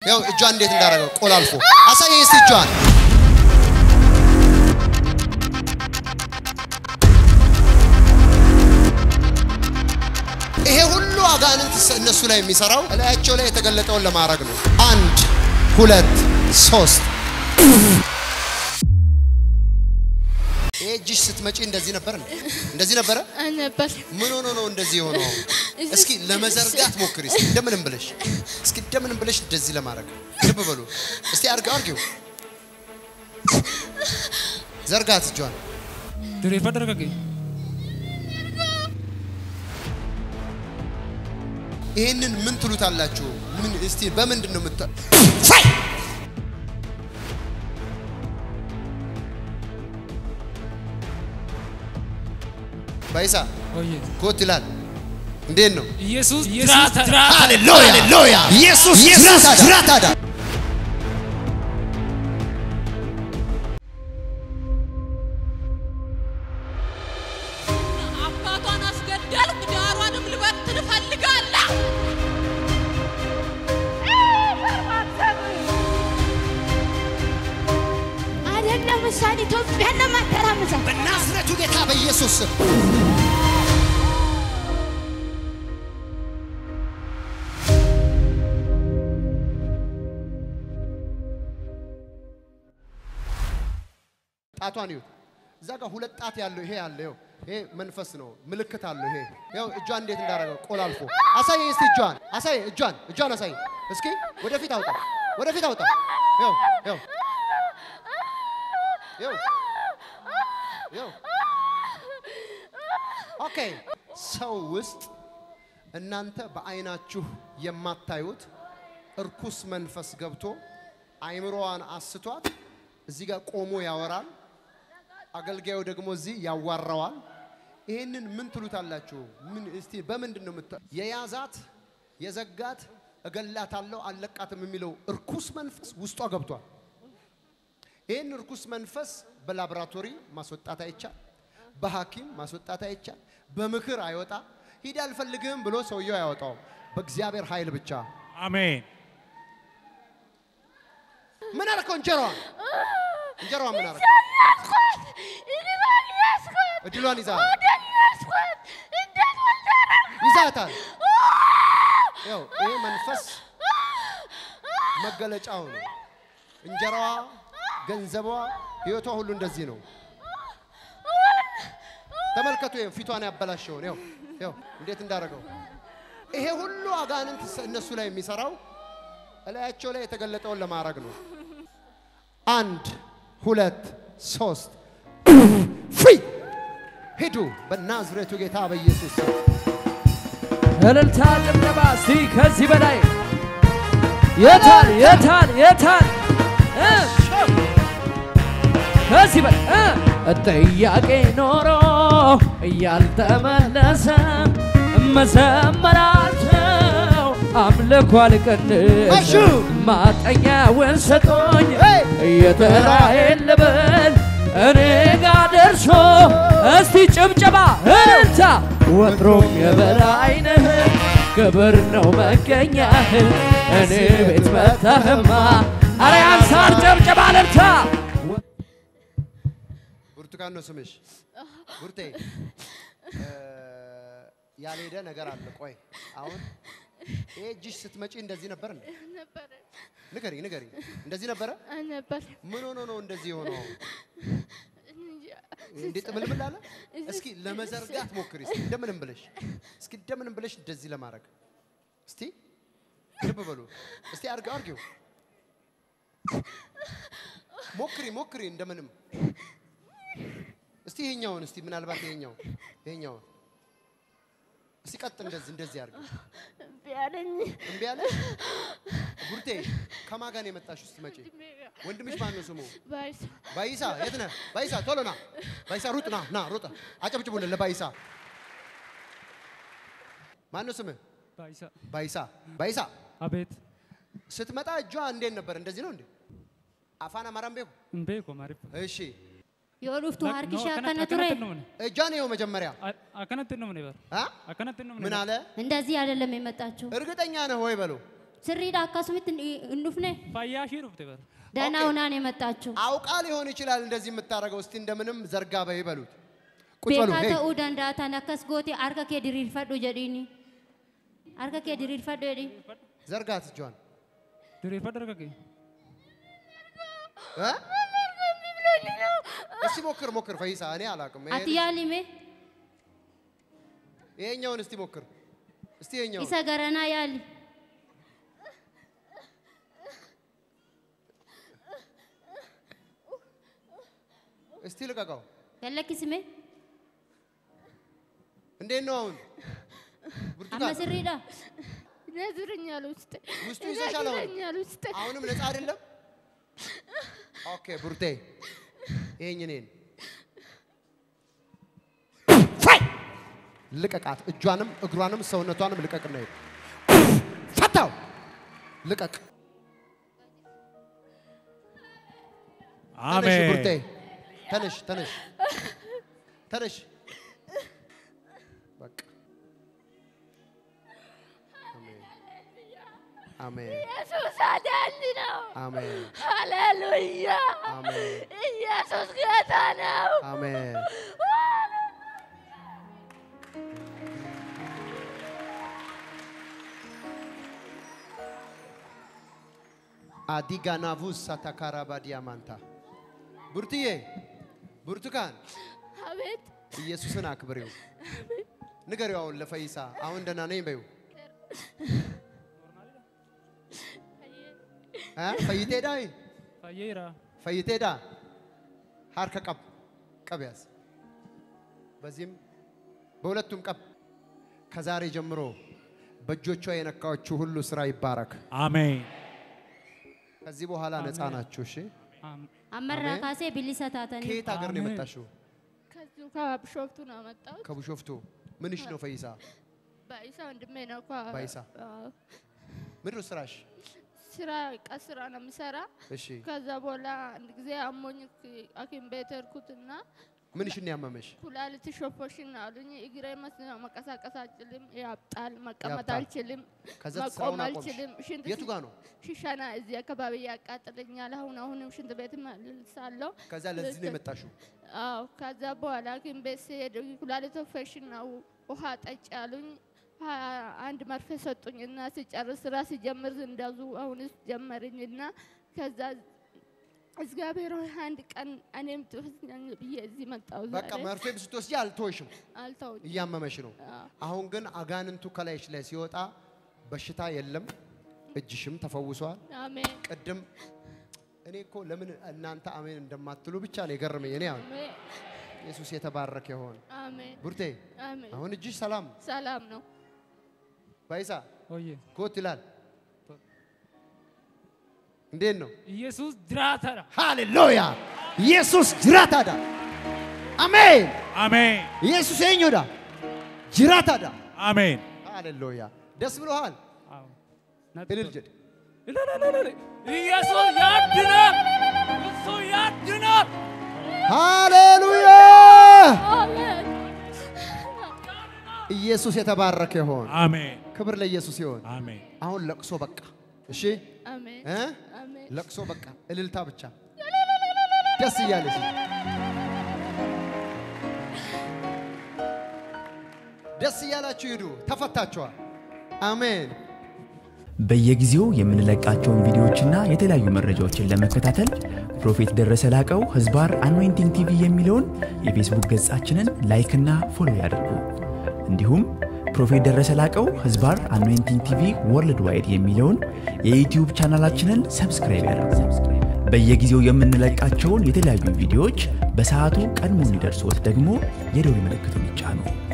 ያው እጇን እንዴት እንዳደረገው ቆላልፎ አሳየኝ እስቲ እጇን። ይሄ ሁሉ አጋንንት እነሱ ላይ የሚሰራው እላያቸው ላይ የተገለጠውን ለማድረግ ነው። አንድ ሁለት ሶስት። ይሄ እጅሽ ስትመጪ እንደዚህ ነበር እንዴ? እንደዚህ ነበረ? ነበር ምን ሆኖ ነው እንደዚህ የሆነው? እስኪ ለመዘርጋት ሞክሪ። እስኪ እንደምንም ብለሽ እስኪ እንደምንም ብለሽ እንደዚህ ለማድረግ ልብ በሉ እስቲ አርገው አርጊው። ዘርጋት እጇን። Dureef dargagge. ይሄንን ምን ትሉታላችሁ? ምን እስቲ በምንድን ነው የምታ ባይሳ Oye. ኮት ይላል። እንዴት ነው? ኢየሱስ ኢየሱስ ጅራታ ሃሌሉያ ሃሌሉያ! ኢየሱስ ኢየሱስ ጅራታዳ አባቷን አስገደልኩ፣ ዳሯንም ልበትን እፈልጋለሁ። አይደለም እሷን ኢትዮጵያን ለማተራመሳት በናዝሬቱ ጌታ በኢየሱስ ስም ጣቷን ይሁት እዛ ጋር ሁለት ጣት ያለው ይሄ ያለ ይኸው ይሄ መንፈስ ነው፣ ምልክት አለው። ይሄ ይኸው እጇን እንዴት እንዳደረገው ቆላልፎ አሳየኝ እስቲ እጇን አሳየኝ፣ እጇን እጇን አሳየኝ እስኪ ወደፊት አውጣ፣ ወደፊት አውጣ። ይኸው ይኸው ይኸው ይኸው ኦኬ። ሰው ውስጥ እናንተ በአይናችሁ የማታዩት እርኩስ መንፈስ ገብቶ አይምሮዋን አስቷት እዚህ ጋር ቆሞ ያወራል። አገልጋዩ ደግሞ እዚህ ያዋራዋል። ይህንን ምን ትሉታላችሁ? ምን እስቲ በምንድን ነው የምታ የያዛት የዘጋት እገላታለሁ አልለቃትም የሚለው እርኩስ መንፈስ ውስጧ ገብቷል። ይህን እርኩስ መንፈስ በላቦራቶሪ ማስወጣት አይቻል፣ በሐኪም ማስወጣት አይቻል፣ በምክር አይወጣ። ሂድ አልፈልግህም ብሎ ሰውየው አያወጣውም። በእግዚአብሔር ኃይል ብቻ። አሜን። ምን አደረከው? እንጀራዋን እንጀራዋን ምን አደረከው? ያስኳት ኢኒባል ያስኳት እድሏን ይዛል ወደን ያስኳት እንዴት ወልዳራ ይዛታል። ያው ይሄ መንፈስ መገለጫው ነው። እንጀራዋ፣ ገንዘቧ፣ ህይወቷ ሁሉ እንደዚህ ነው። ተመልከቱ፣ ይሄን ፊቷን ያበላሸውን ያው ያው እንዴት እንዳደረገው ይሄ ሁሉ አጋንንት እነሱ ላይ የሚሰራው እላያቸው ላይ የተገለጠውን ለማድረግ ነው። አንድ ሁለት ሶስት ፍሪ ሂዱ በናዝሬቱ ጌታ በኢየሱስ ስም። እልልታ ጭብጨባ እስቲ ከዚህ በላይ የታል የታል የታል እ? ከዚህ በላይ እ? ጥያቄ ኖሮ እያልተመለሰ መዘመራቸው አምልኮ አልቀንስ እሺ። ማጠኛውን ሰጦኝ ሄይ! እየተራዬን ልበል እኔ ጋ ደርሶ እስቲ ጭብጨባ እልልታ ወትሮም የበላይነህ ክብር ነው መገኛህ እኔ ቤት መተህማ አረ ያንሳር ጭብጨባ እልልታ ብርቱካን ነው ስምሽ? ቡርቴ እ፣ ያልሄደ ነገር አለ። ቆይ አሁን ይሄ እጅሽ ስትመጪ እንደዚህ ነበር እንዴ? ነበር ንገሪ ንገሪ። እንደዚህ ነበረ? ነበር ምን ሆኖ ነው እንደዚህ የሆነው? እንዴ ጥምልምል አለ? እስኪ ለመዘርጋት ሞክሪ። እስኪ እንደምንም ብለሽ እስኪ እንደምንም ብለሽ እንደዚህ ለማድረግ እስቲ ልብ በሉ። እስቲ አርገው አርጊው። ሞክሪ ሞክሪ እንደምንም እስቲ ይሄኛውን እስቲ ምናልባት ይሄኛው ይሄኛውን እስቲ ቀጥ እንደዚህ እንደዚህ አርጊው። እምቢ አለኝ እምቢ አለ። ቡርቴ ከማን ጋር ነው የመጣሽው ስትመጪ? ወንድምሽ ማን ነው ስሙ? ባይሳ ባይሳ የት ነህ? ባይሳ ቶሎ ና። ባይሳ ሩጥ ና ና ሩጥ። አጨብጭቡልን ለባይሳ። ማን ነው ስምህ? ባይሳ ባይሳ ባይሳ አቤት ስትመጣ እጇ እንዴት ነበር? እንደዚህ ነው እንዴ? አፋን አማራም ቤኩ። እምቤኮ ማሪፍ እሺ የወሉፍቱ Lak- ሀርኪሻ no, ከነ akkanatti- ቱሬ akkanatti hin dhumne. እጇን ይኸው መጀመሪያ A- akkanatti hin dhumne bar አ? akkanatti hin dhumne ምን አለ? እንደዚህ አይደለም የመጣችው እርግጠኛ ነህ ወይ በሉ። sirriidha akkasumitti hin dhufne Fayyaa dhufte bara. ደህና ኦኬ። ሁና ነው የመጣችው። አውቃ ሊሆን ይችላል እንደዚህ የምታደርገው። እስቲ እንደምንም ዘርጋ በይ በሉት። ቁጭ በሉ። Beekaa ሄይ ta'uu danda'a tan akkas gootee harka kee diriirfadhu jedhiini. Harka kee diriirfadhu jedhi. ዘርጋት እጇን Dureeffadhu dargagge. እ? እስቲ ሞክር ሞክር ፈይሳ፣ እኔ አላውቅም። ይሄ Ati yaalime ይሄኛውን እስቲ ሞክር እስቲ ይሄኛውን isa garanaa yaali. እስቲ ልቀቀው። Gallakkisime እንዴት ነው አሁን? amma ብርቱካን sirriidha. ይነዝረኛል ውስጥ ውስጡ ይዘሻል አሁን? ይነዝረኛል ውስጥ አሁንም ነፃ አይደለም። ኦኬ ቡርቴ ይሄኝ እኔን ፋይ ልቀቃት። እጇንም እግሯንም ሰውነቷንም ልቀቅና ሂድ። ፈታው ልቀቅ። ተነሽ ቡርቴ አሜን። ተነሽ ተነሽ ተነሽ። በቃ አሜን አሜን ኢየሱስ አዳኝ ነው። አሜን ሃሌሉያ! አሜን ኢየሱስ ጌታ ነው። አሜን። አዲጋናቡስ ሳታካራባዲያ ማንታ ቡርትዬ ብርቱካን አቤት ኢየሱስን አክብሬው ንገሪው። አሁን ለፈይሳ አሁን ደህና ነኝ በይው። እ? ፈይቴዳ Fayyeera. ፈይቴዳ ሀርከ ቀብ ቀብ ያዝ። በዚህም በሁለቱም ቀብ ከዛሬ ጀምሮ በእጆቿ የነካዎቹ ሁሉ ስራ ይባረክ። አሜን። ከዚህ በኋላ ነፃ ናችሁ። እሺ። አም- Ammarraa Ameen. kaasee bilisa taatanii. ከየት ሀገር ነው አሜን። የመጣሽው? ከዚሁ ከቢሾፍቱ ነው የመጣሁት። ከቡሾፍቱ። ምንሽ ነው ፈይሳ? ባይሳ ወንድሜ ነው እኮ። ባይሳ። አዎ። ምንድን ነው ስራሽ? ስራ ቀን ስራ ነው የምሰራ። እሺ። ከዛ በኋላ አንድ ጊዜ አሞኝ ሐኪም ቤት ሄድኩትና ምንሽን ነው ያመመሽ? ኩላሊት ሾፎሽን አሉኝ። እግሬ መስ- መንቀሳቀስ አልችልም፣ ያብጣል፣ መቀመጥ ያብጣል። አልችልም፣ ከዛ መቆም ስራውን አቆምሽ? አልችልም። ሽንት የቱ ጋር ነው? ሽሻና እዚህ አካባቢ ያቃጥለኛል። አሁን አሁንም ሽንት ቤት መልሳለሁ። ከዛ ለዚህ ነው የመጣሽው? አዎ ከዛ በኋላ ሐኪም ቤት ስሄድ ኩላሊት ኦፕሬሽን ነው ውሃ ጠጭ አሉኝ። ሀያ አንድ መርፌ ሰጡኝ እና ሲጨርስ ስራ ሲጀምር እንደዙ አሁንስ ጀመርኝ እና ከዛ እግዚአብሔር ሆይ አንድ ቀን እኔም ትወስደኝ ብዬ እዚህ መጣሁ። በቃ ዛሬ መርፌ ስትወስጂ አልተወሽም፣ አልተውኝ። እያመመሽ ነው። አዎ። አሁን ግን አጋንንቱ ከላይሽ ላይ ሲወጣ በሽታ የለም፣ እጅሽም ተፈውሷል። አሜን ቅድም እኔ እኮ ለምን እናንተ አሜን እንደማትሉ ብቻ ነው የገረመኝ። እኔ አሁን አሜን ኢየሱስ የተባረከ ይሆን። አሜን ቡርቴ አሜን። አሁን እጅሽ ሰላም ሰላም ነው። ባይሳ Oyye. ጎት ይላል። እንዴት ነው? ኢየሱስ ጅራተራ። ሃሌሉያ! ኢየሱስ ጅራታዳ አሜን። አሜን። ኢየሱስ eenyuudha? ጅራታዳ አሜን። ሃሌሉያ! ደስ ብሎሃል? አዎ። ነጥ- እልል ጀድ እልልልልል። ኢየሱስ ያድናል። እሱ ያድናል። ሃሌሉያ! አሜን ኢየሱስ የተባረከ ይሆን። አሜን። ክብር ለኢየሱስ ይሆን። አሜን። አሁን ለቅሶ በቃ። እሺ አሜን እ? አሜን ለቅሶ በቃ፣ እልልታ ብቻ። ደስ እያለሽ ደስ እያላችሁ ሂዱ። ተፈታችኋል። አሜን። በየጊዜው የምንለቃቸውን ቪዲዮዎችና የተለያዩ መረጃዎችን ለመከታተል ፕሮፌት ደረሰ ላቀው ህዝባር አኖይንቲንግ ቲቪ የሚለውን የፌስቡክ ገጻችንን ላይክና ፎሎ ያድርጉ። እንዲሁም ፕሮፌት ደረሰ ላቀው ህዝባር አኖይንቲንግ ቲቪ ወርልድ ዋይድ የሚለውን የዩትዩብ ቻናላችንን ሰብስክራይብ ያድርጉ። በየጊዜው የምንለቃቸውን የተለያዩ ቪዲዮዎች በሰዓቱ ቀድሞ እንዲደርሶት ደግሞ የደውል ምልክቱን ይጫኑ።